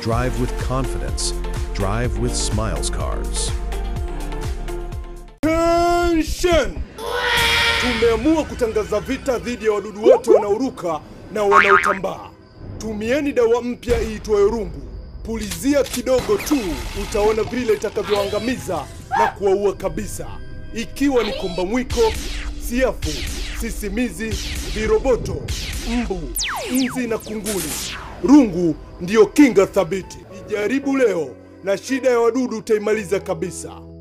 Drive with confidence. Drive with Smiles Cars. Attention! Tumeamua kutangaza vita dhidi ya wadudu wote wanaoruka na wanaotambaa. Tumieni dawa mpya iitwayo rungu. Pulizia kidogo tu, utaona vile itakavyoangamiza na kuwaua kabisa, ikiwa ni komba mwiko, siafu, sisimizi, viroboto, mbu, nzi na kunguni. Rungu ndiyo kinga thabiti. Ijaribu leo na shida ya wadudu utaimaliza kabisa.